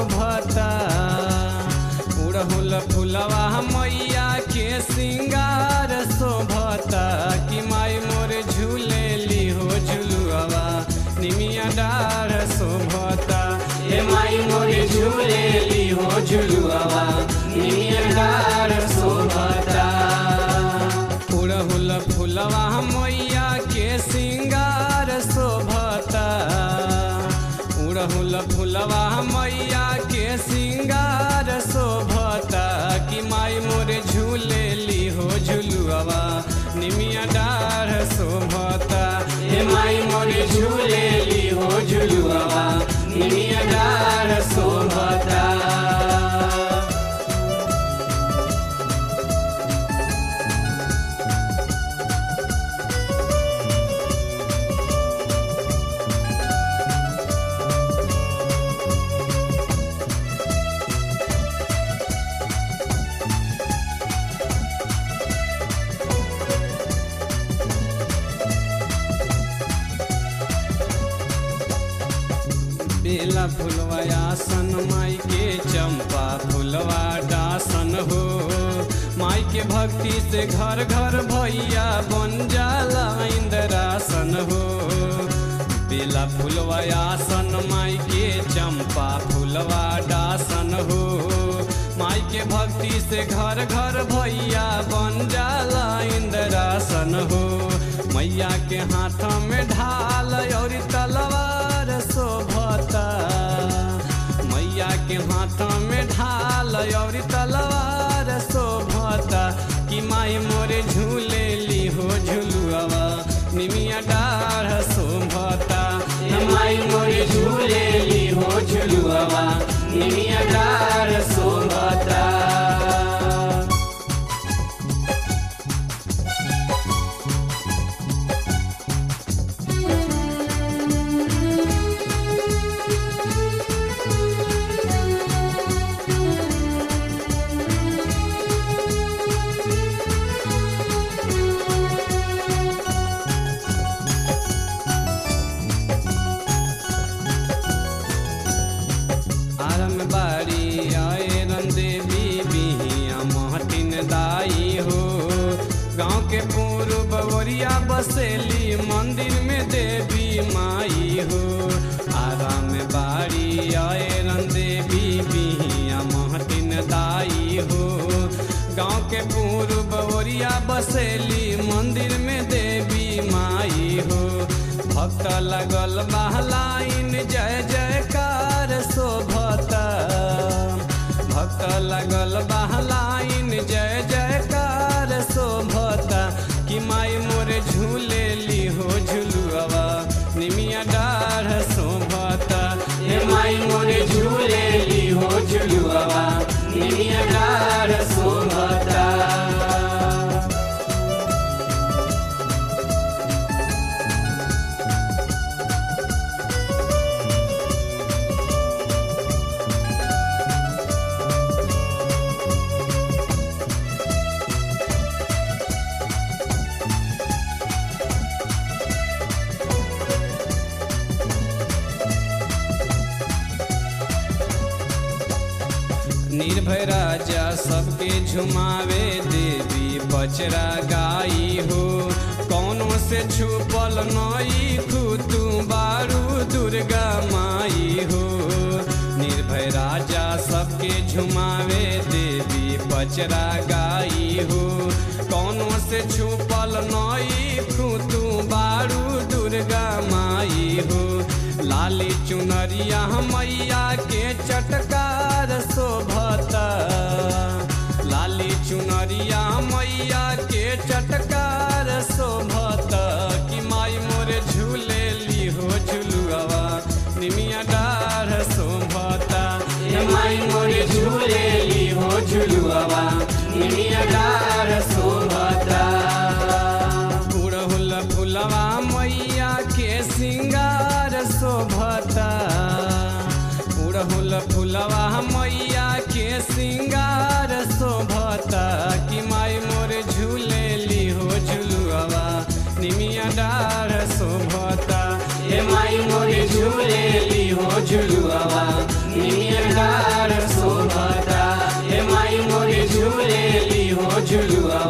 शोभता उड़हुल फुलवा मैया के सिंगार शोभता कि माई मोर झूलेली हो झुलुआ निमिया डार शोभता हे माई मोर झूलेली हो झुलुआ निमिया डार शोभता उड़हुल फुलवा मैया के सिंगार शोभता उड़हुल फुलवा मैया के सिंगार शोभता कि माई मोरे झूलेली हो झुलुआ निमिया डार शोभता हे माई मोरे झूलेली हो झुलुआ निमिया डार शोभता बेला फुलवा आसन माई के चंपा फुलवा डासन हो माई के भक्ति से घर घर भैया बन जाला इंद्रासन हो बेला फुलवा आसन माई के चंपा फुलवा डासन हो माई के भक्ति से घर घर भैया बन जाला इंद्रासन हो मैया के हाथ में ढाल और तलवार शोभता मैया के हाथ में ढाल और तलवार शोभता कि माई मोरे झूलेली हो झुलुआ निमिया डाढ़ शोभता हे माई मोरे झूलेली हो झुलुआ निमिया डाढ़ शोभता आरम बारी आए रन देवी बिहिया महटिन दाई हो गाँव के पूर्व बवरिया बसेली मंदिर में देवी माई हो आराम बारी आए रन देवी बिहिया महटिन दाई हो गाँव के पूर्व बवरिया बसेली मंदिर में देवी माई हो भक्त लगल बहलाइन जय जयकार शोभता भक्त लगल बहलाइन जय जयकार शोभता कि माई मोरे झूलेली हो झुलुआ निमिया डाढ़ शोभता हे माई मोरे झूलेली हो झुलुआ निमिया डाढ़ शोभता निर्भय राजा सबके झुमावे देवी बचरा गाई हो कौनो से छुपल नई तू बारू दुर्गा माई हो निर्भय राजा सबके झुमावे देवी बचरा गाई हो कौनो से छुपल नई तू बारू दुर्गा माई हो लाली चुनरिया मैया के चटकार शोभता लाली चुनरिया मैया के चटकार शोभता कि माई मोरे झूलेली हो झुलुआ निमिया डाढ़ शोभता हे माई मोरे झूलेली हो झुलुआ निमिया डाढ़ शोभता उड़हुल फुलवा मैया के सिंगार शोभता उड़हुल फुलवा मैया के सिंगार शोभता कि माई मोरे झूलेली हो झुलुआ निमिया डाढ़ शोभता हे माई मोरे झूलेली हो झुलुआ निमिया डार शोभता हे माई मोरी झूलेली हो झुलुआ